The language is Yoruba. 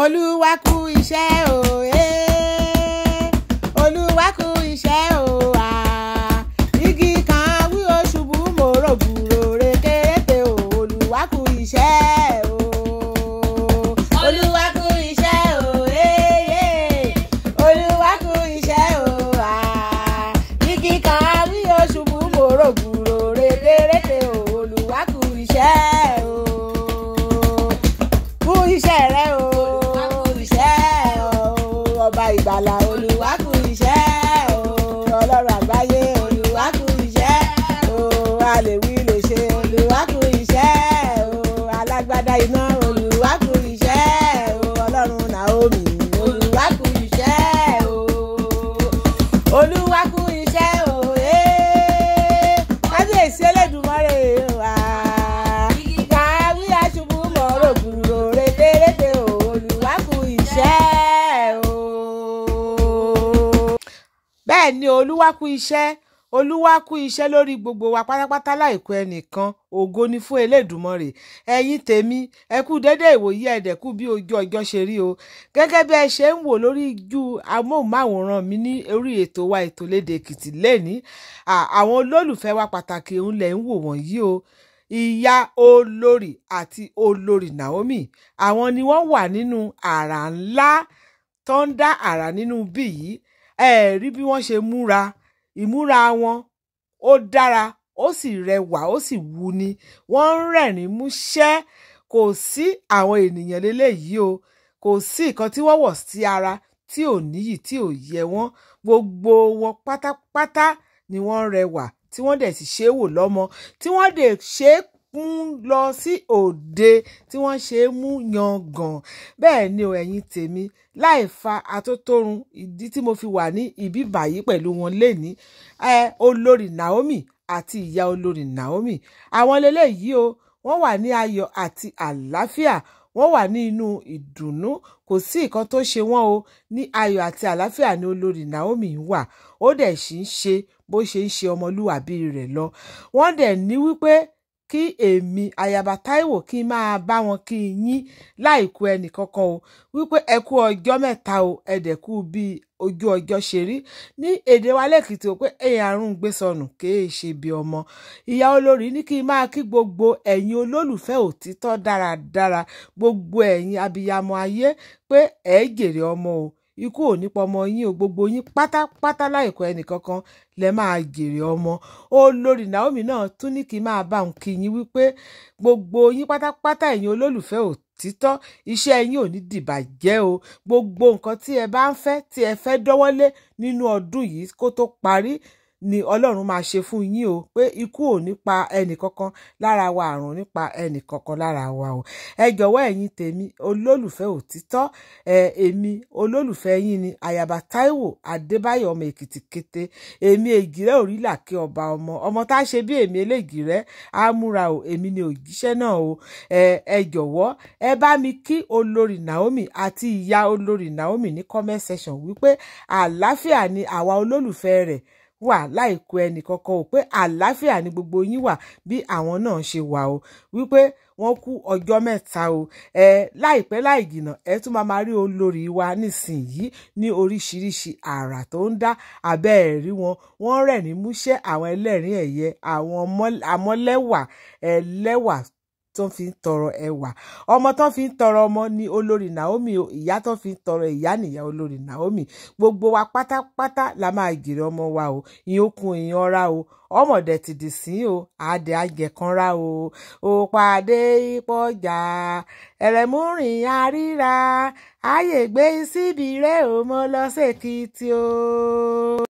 olúwa kú iṣẹ́ o eh. olúwa kú iṣẹ́ o ah. igi kan wí o ṣubú mo rògbòrò rékérété o olúwa kú iṣẹ́ o. olúwa kú iṣẹ́ o eh, eh. olúwa kú iṣẹ́ o ah. igi kan wí o ṣubú mo rògbòrò rékérété o olúwa kú iṣẹ́ o kú iṣẹ́ rẹ o kú iṣẹ́ o ọba ìgbàlà olúwa kú iṣẹ́ o ọlọ́run àgbáyé olúwa kú iṣẹ́ o alèwí lè ṣe olúwa kú iṣẹ́ o alágbádá iná olúwa kú iṣẹ́ o ọlọ́run Naomi olúwa kú iṣẹ́ o olúwa kú iṣẹ́ o ee kábíyèsí Elédùmarè wa kàwé aṣubú mọ̀ọ́rọ̀ gbùrò rétérété o olúwa kú iṣẹ́ o. bẹ́ẹ̀ ni olúwa kú iṣẹ́ olúwa kú iṣẹ́ lórí gbogbo wa pátápátá láìkú ẹnìkan ògo ni fún Elédùmarè ẹ̀yin tèmi ẹ kú dédé ìwòyí ẹ̀dẹ̀kú bí ojú ọjọ́ ṣe rí o gẹ́gẹ́ bí ẹ ṣe ń wò lórí ju amóhùnmáwòrán mi ní orí ètò wa ètò lédè Èkìtì lẹ́ni àwọn olólùfẹ́ wa pàtàkì òun lẹ̀ ń wò wọ̀nyí o ìyá olórí àti olórí Naomi àwọn ni wọ́n wà nínú àrà ńlá tó ń dá àrà nínú bí yìí ẹ rí bí wọ́n ṣe múra ìmúra wọn ó dára ó sì rẹwà ó sì wuni wọ́n ń rẹ́rìn músẹ́ kò sí àwọn ènìyàn lélẹ́yìí o kò sí nǹkan tí wọ́n wọ̀ sí ara tí ò níyì tí ò yẹ wọ́n gbogbo wọn pátápátá ni wọ́n rẹwà tí wọ́n dẹ̀ sì ṣe é wò lọ́mọ tí wọ́n dẹ̀ ṣe é mú lọ sí òde tí wọ́n ṣe é mú yangàn bẹ́ẹ̀ ni o ẹ̀yin tèmi láì fa atótórun ìdí tí mo fi wà ní ibi báyìí pẹ̀lú wọn léni ẹ olórí Naomi àti ìyá olórí Naomi àwọn lélẹ́yìí o wọ́n wà ní ayọ̀ àti àlàáfíà wọ́n wà ní inú ìdùnnú kò sí nǹkan tó ṣe wọ́n o ní ayọ̀ àti àlàáfíà ni olórí Naomi wà ó dẹ̀ sì ń ṣe bó ṣe ń ṣe ọmọlúwàbí rẹ̀ lọ wọ́n dẹ̀ ní wípé kí èmi ayaba Táíwò kí n máa bá wọn kí n yín láìkú ẹnì kankan o wípé ẹ kú ọjọ́ mẹ́ta o ẹ dẹ̀ kú bí ojú ọjọ́ ṣe rí ní èdè wa lẹ́kìtì o pé èèyàn àrùn gbé sọnù kéè ṣe bí ọmọ ìyá olórí ní kí n máa kí gbogbo ẹ̀yin olólùfẹ́ òtítọ́ dáradára gbogbo ẹ̀yin abiyamọ ayé pé ẹ̀ jèrè ọmọ o ikú ò ní pọmọ yín o gbogbo yín pátápátá láìkọ ẹnìkankan lẹ máa jèrè ọmọ olórí Naomi náà tún ní kí n máa bá òun kí yín wípé gbogbo yín pátápátá ẹ̀yin olólùfẹ́ òtítọ́ iṣẹ́ yín ò ní dìbàjẹ́ o gbogbo nǹkan tí ẹ bá ń fẹ́ tí ẹ fẹ́ dọ́wọ́lé nínú ọdún yìí kó tó parí ni ọlọ́run máa ṣe fún yín o pé ikú ò ní pa ẹnì kankan lára wa àrùn nípa ẹnì kankan lára wa o ẹ jọ̀wọ́ ẹ̀yin tèmi olólùfẹ́ òtítọ́ ẹ èmi olólùfẹ́ yín ni àyàbá táíwò adébáyọ̀ ọmọ èkìtì kété èmi ègìrẹ́ òrìlà kí ọba ọmọ ọmọ tá a ṣe bí èmi elégìrẹ́ á múra o èmi ni òjíṣẹ́ náà o ẹ ẹ jọ̀wọ́ ẹ bá mi kí olórí Naomi àti ìyá olórí Naomi ní comment section wípé àlàáfíà ni àwa olólùfẹ́ rẹ̀ wà láìkó ẹnì kankan ò pé àlàáfíà ni gbogbo yín wà bí àwọn náà ṣe wà o wípé wọ́n kú ọjọ́ mẹ́ta o ẹ láìpẹ́ láì jìnnà ẹ tún máa máa rí olórí wa nísìnyí ní oríṣiríṣi àrà tó ń dá abẹ́ ẹ̀ rí wọn wọ́n rẹ́rìn músẹ́ àwọn ẹlẹ́rìn ẹ̀yẹ àwọn amọ́lẹ́wà ẹlẹ́wà tó fi ń tọrọ ẹwà ọmọ tó fi ń tọrọ ọmọ ni olórí Naomi o ìyá tó fi ń tọrọ ìyá nìyá olórí Naomi gbogbo wa pátápátá la máa jèrè ọmọ wa o ìyókùn ìyanra o ọmọdé ti dì sí o àdé àjẹkànra o ò pàdé ìpọjà ẹrẹmúrìn àríra ààyè gbé síbi rẹ ò mọ lọ sí Èkìtì o.